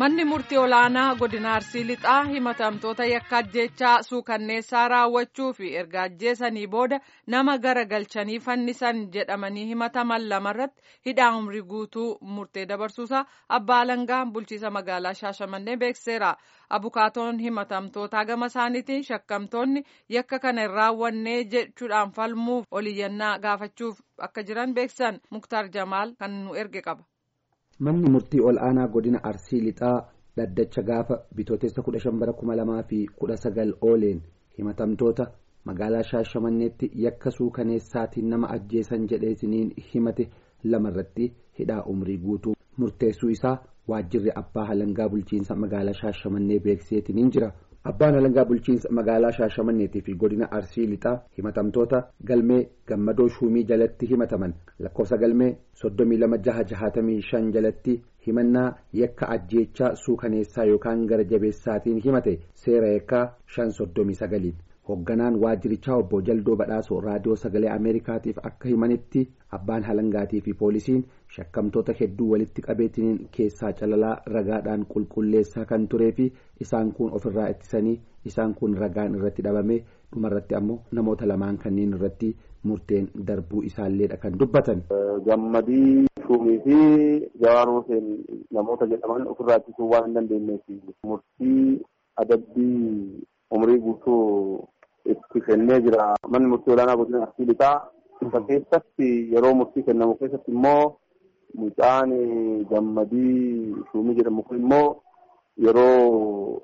Manni murtii olaanaa godina Arsii Lixaa himatamtoota yakka ajjeechaa suukanneessaa raawwachuu fi erga ajjeesanii booda nama garagalchanii fannisan jedhamanii himataman lamarratti hidhaa umrii guutuu murtee dabarsuusaa abbaa alangaa bulchiisa magaalaa Shaashamannee beekseera. Abukaatoon himatamtootaa gama isaaniitiin shakkamtoonni yakka kana hin raawwannee jechuudhaan falmuuf oliyyannaa gaafachuuf akka jiran beeksan Muktaar Jamaal kan nu erge qaba. Manni murtii ol aanaa godina Arsii Lixaa dhaddacha gaafa bitootessa kudha shan bara kuma lamaa fi kudha sagal ooleen himatamtoota magaalaa Shaashamanneetti yakka suukaneessaatiin nama ajjeesan jedheesiniin himate lamarratti hidhaa umrii guutuu murteessuu isaa waajjirri abbaa halangaa bulchiinsa magaalaa Shaashamannee beekseetiniin jira. Abbaan halangaa bulchiinsa magaalaa Shaashamanneetii fi godina Arsii Lixaa himatamtoota galmee gammadoo shuumii jalatti himataman lakkoofsa galmee soddomii lama jaha jahatamii shan jalatti himannaa yakka ajjeechaa suukaneessaa yookaan gara jabeessaatiin himate seera yakkaa shan soddomii sagaliin. Hoogganaan waajjirichaa obbo Jaldoo Badhaasoo raadiyoo sagalee Ameerikaatiif akka himanitti abbaan halangaatii fi poolisiin shakkamtoota hedduu walitti qabeetiniin keessaa calalaa ragaadhaan qulqulleessaa kan turee fi isaan kun ofirraa ittisanii isaan kun ragaan irratti dhabame dhumarratti ammoo namoota lamaan kanneen irratti murteen darbuu isaalleedha kan dubbatan. Gammadii shuumii fi Jawaar Hussein namoota jedhaman ofirraa ittisuu waan hin dandeenyeef murtii adabbii umrii guutuu itti kennee jira. Manni murtii olaanaa godina Arsii Lixaa isa keessatti yeroo murtii kennamu keessatti immoo mucaan gammadii shuumii jedhamu kun immoo yeroo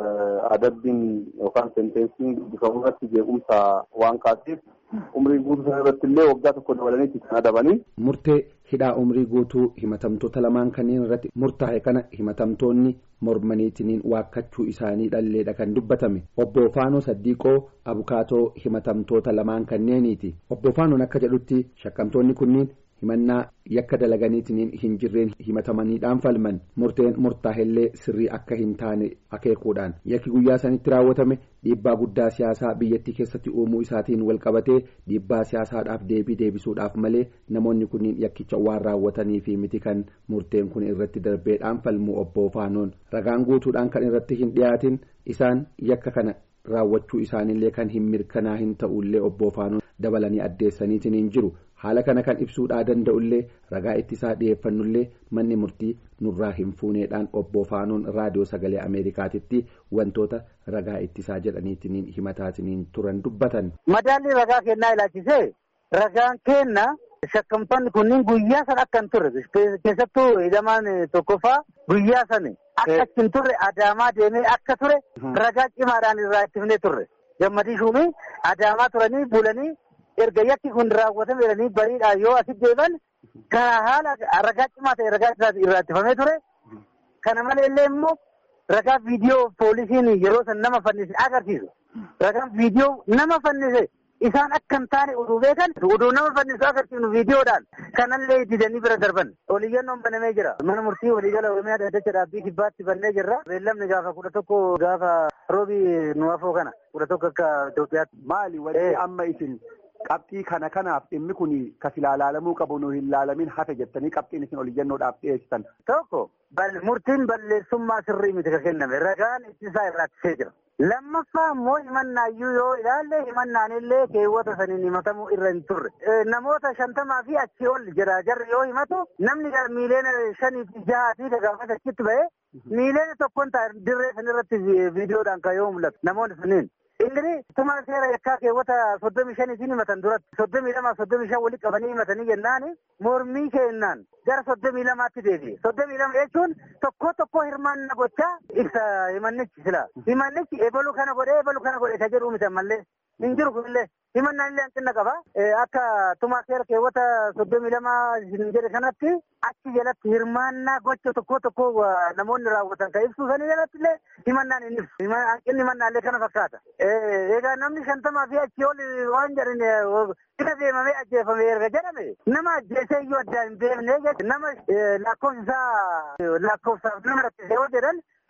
adabbiin yookaan senteensiin dubbifamu irratti jeequmsa waan kaaseef umrii guutuu sana irratti illee waggaa tokko dabalanii kan adabanii. Murtee hidhaa umrii guutuu himatamtoota lamaan kanneen irratti murtaa'e kana himatamtoonni mormaniitiniin waakkachuu isaanii dhalleedha kan dubbatame obbo Faanoo Saddiiqoo abukaatoo himatamtoota lamaan kanneeniiti obbo Faanoon akka jedhutti shakkamtoonni kunniin himannaa yakka dalaganiitiniin hin jirreen himatamaniidhaan falman murteen murtaa'ellee sirrii akka hin taane akeekuudhaan yakki guyyaa sanitti raawwatame dhiibbaa guddaa siyaasaa biyyattii keessatti uumuu isaatiin walqabatee dhiibbaa siyaasaadhaaf deebii deebisuudhaaf malee namoonni kunniin yakkicha waan raawwatanii fi miti kan murteen kun irratti darbeedhaan falmuu obbo Faanoon ragaan guutuudhaan kan irratti hin dhiyaatin isaan yakka kana raawwachuu isaaniillee kan hin mirkanaa hin ta'ullee obbo Faanoon dabalanii addeessaniitiin hin jiru. haala kana kan ibsuudhaa danda'ullee ragaa ittisaa dhiyeeffannullee manni murtii nurraa hin fuuneedhaan obbo Faanoon raadiyoo sagalee Ameerikaatitti wantoota ragaa ittisaa jedhaniitiin himataatiniin turan dubbatan. Madaalli ragaa kennaa ilaalchisee ragaan kenna shakkamtoonni kunniin guyyaa sana akka hin turre keessattuu hidhamaan tokkoffaa guyyaa sana akka hin turre adaamaa deemee akka ture ragaa cimaadhaan irraa ittifnee turre gammadii shuumii adaamaa turanii bulanii. erga yakki kun raawwatame jedhanii bariidhaan yoo asitti deeman karaa haala ragaa cimaa ta'e ragaa irraa ittifamee ture. Kana malee illee immoo ragaa viidiyoo poolisiin yeroo san nama fannise agarsiisu. Ragaan viidiyoo nama fannise isaan akka hin taane oduu beekan oduu nama fannisu agarsiifnu viidiyoodhaan kanallee didanii bira darban. Oliyyannoon banamee jira. Mana murtii waliigala Oromiyaa dhaddacha dhaabbii kibbaatti bannee jirra. Beellamni gaafa kudha tokko gaafa roobii nu afoo kana kudha tokko akka Itoophiyaatti. Maali wanti amma isin Qabxii kana kanaaf dhimmi kun kas ilaalamuu qabu nu hin laalamin hafe jettanii qabxiin isin oliyyannoodhaaf dhiyeessitan. Tokko murtiin balleessummaa sirrii miti kan kenname ragaan ittisaa irraattisee jira. Lammaffaa immoo himannaayyuu yoo ilaalle himannaan illee keewwata saniin himatamuu irra hin turre. Namoota shantamaa fi achii ol jira jarri yoo himatu namni miileena shanii fi jahaa fi gaafas achitti ba'ee miileena tokkoon ta'a dirree sanirratti viidiyoodhaan kan yoo mul'atu namoonni sunniin. Ingiri tuma seera yakkaa keewwata soddomii shaniitiin himatan duratti soddomii lama soddomii shan walitti qabanii himatanii jennaan mormii kennaan gara soddomii lamaatti deebi'e. Soddomii lama jechuun tokko tokko hirmaanna gochaa ibsa himannichi sila. Himannichi ebalu kana godhee ebalu kana godhe ka jedhu miti ammallee hin jiru kunillee himannaan illee hanqina qaba. Akka tuma seera keewwata soddomii lama hin jedhe kanatti achi jalatti hirmaannaa gocha tokko tokko namoonni raawwatan kan ibsu sanii jalatti illee himannaan hin ibsu. Hanqinni himannaallee kana fakkaata. Egaa namni shantamaa fi achii ol waan jedhan bira deemamee ajjeefame erga jedhame nama ajjeesee iyyuu addaan hin beekne nama lakkoofsa isaa lakkoofsaaf nama rakkisee yoo jedhan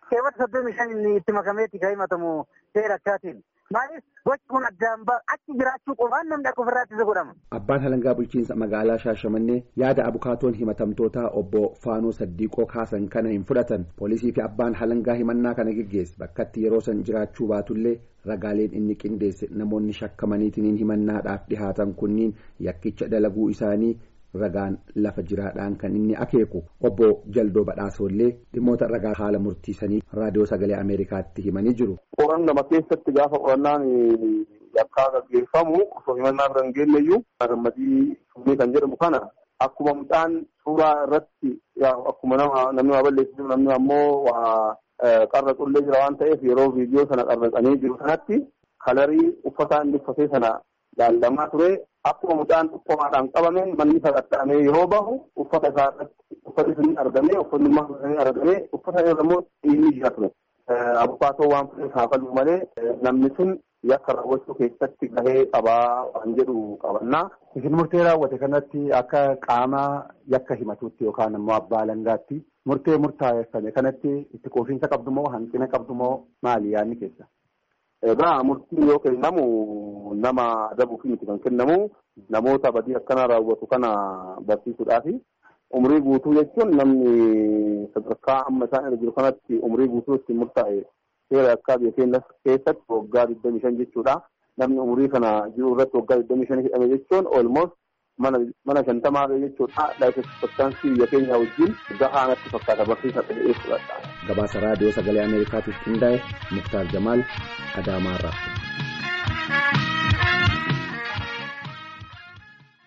keewwata soddomii shan inni itti makameetti kan himatamu seera akkaatiin. Maaliif gochi kun addaan achi jiraachuu qofaan namni akka ofirraa ittisa godhama. Abbaan halangaa bulchiinsa magaalaa Shaashamannee yaada abukaatoon himatamtootaa obbo Faanoo Saddiiqoo kaasan kana hin fudhatan poolisii fi abbaan halangaa himannaa kana geggeesse bakkatti yeroo san jiraachuu baatullee ragaaleen inni qindeesse namoonni shakkamaniitiin himannaadhaaf dhihaatan kunniin yakkicha dalaguu isaanii ragaan lafa jiraadhaan kan inni akeeku obbo Jaldoo Badhaasollee dhimmoota ragaa haala murtiisanii raadiyoo sagalee Ameerikaatti himanii jiru. Qoran nama keessatti gaafa qorannaan yakkaa gaggeeffamu osoo himannaa bira hin geenyeyyuu gammadii summii kan jedhamu kana akkuma mucaan suuraa irratti akkuma nama namni waa balleessisu namni ammoo waa qarra qullee jira waan ta'eef yeroo viidiyoo sana qarraqanii jiru sanatti kalarii uffataa inni uffatee sana laallamaa ture akkuma mucaan qomaadhaan qabame manni sagattaamee yeroo bahu uffata isaa irratti uffati sun argamee uffanni immoo argamee uffata irra immoo dhiirri jira ture. Abukaatoo waan fudhate saafaluu malee namni sun yakka raawwachuu keessatti gahee qabaa waan jedhu qabannaa. Isin murtee raawwate kanatti akka qaama yakka himatuutti yookaan immoo abbaa alangaatti murtee murtaa'effame kanatti itti quufinsa qabdu moo hanqina qabdu moo maali yaadni keessa? Egaa murtiin yoo kennamu nama adabuuf miti kan kennamu namoota badii akkana raawwatu kana barsiisuudhaafi umrii guutuu jechuun namni sadarkaa amma isaan irra jiru kanatti umrii guutuu ittiin murtaa'e seera akka biyya keenya keessatti waggaa digdamii shan jechuudha. Namni umrii kana jiru irratti waggaa digdamii shan hidhame jechuun olmost mana shantamaa jechuudha. Laayifeksippaktaansii biyya keenya wajjin gahaa natti fakkaata barsiisa ta'ee fudhadha. Gabaasa raadiyoo sagalee Ameerikaatiif qindaa'e Muktaar Jamaal Adaamaarraa.